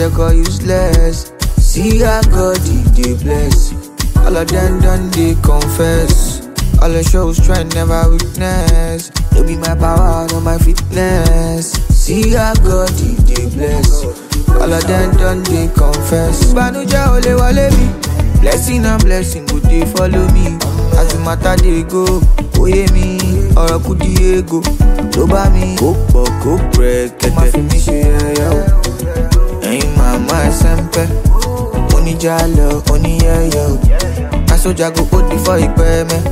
they call useless. See how God he dey bless. All of them done they confess. All the shows try never witness. No be my power, no my fitness. See how God he dey bless. All of them done they confess. Ìbànújẹ́ ò lè wọlé mi. Blessing and blessing go dey follow me. As the matter dey go, kò yé mi. Ọ̀rọ̀ kù di ego. Tó bá mi kó pọ̀ kó pẹ̀ kẹ̀kẹ́. Ó máa fi mí ṣe ẹyẹ o. Ẹ̀yin màmá ẹsẹ̀ ń pẹ́. Oníjà lọ, oníyẹ̀yẹ̀ o. Aṣọ́jà go hold before ìpẹ́ mẹ́.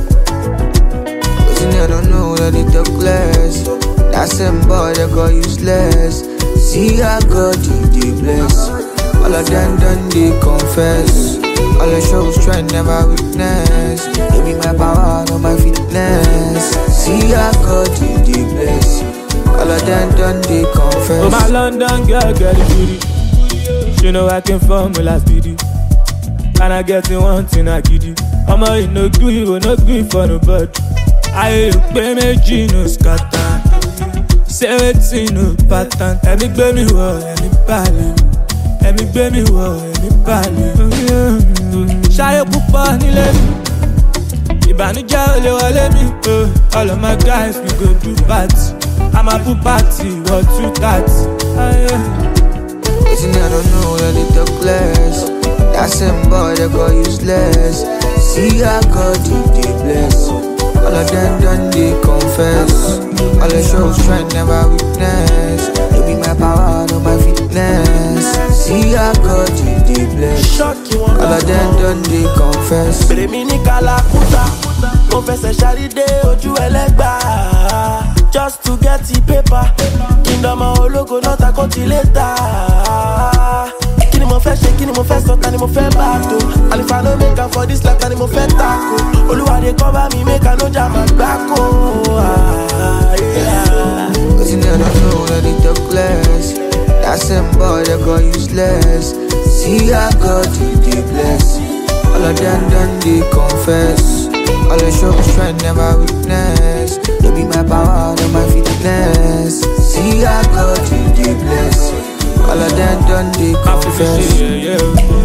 Wetin I don't know that they talk less. That same boy they call useless. See how God he dey bless. All of them done they confess. All the shows try never witness. No be my power, no my fitness. See how God he dey bless. All of them done they confess. Oh my London girl, get the booty. She know I came from the last video. And I get in one thing I give you. Ọmọ yìí no gree, you no gree for nobody. Ayé pé méjì no scatter. Ṣé wetin no pattern? Ẹ̀mí gbé mi wọ̀, ẹ̀mí balẹ̀. Ẹ̀mí gbé mi wọ̀, ẹ̀mí balẹ̀. Ṣayé púpọ̀ nílé mi. Ìbànújẹ́ ò lè wọlé mi. oh. All of my guys we go do party. I'm a pool party, what two thirty. Ayé. Wetin I don't know that they talk less. That same boy they call useless. See how God he dey bless. All of them done they confess. All the shows try never witness. No be my power, no my fitness. See how God he dey bless. ṣọ́ọ̀kì wọn All of them done they confess. bèrè mi ní kàlàkùtà mo fẹsẹ̀ ṣàrídé ojú ẹlẹ́gbà just to get the paper kí n dọ́mọ ológo náà ta kó ti lé ta kí ni mo fẹ́ ṣe kí ni mo fẹ́ sọ ta ni mo fẹ́ bá a tó àlefa no make am for this life ta ni mo fẹ́ tako olúwàdé kọ́ bá mi make am no jà má gbáko. Ah, yeah. Wetin I don't know that they talk less. That same boy they call useless. See how God he dey bless. All of them done they confess. All the shows try never witness. No be my power, no my fitness. See how God he dey bless. All of them done they Má fi fi confess. ṣe yẹ̀yẹ́ o.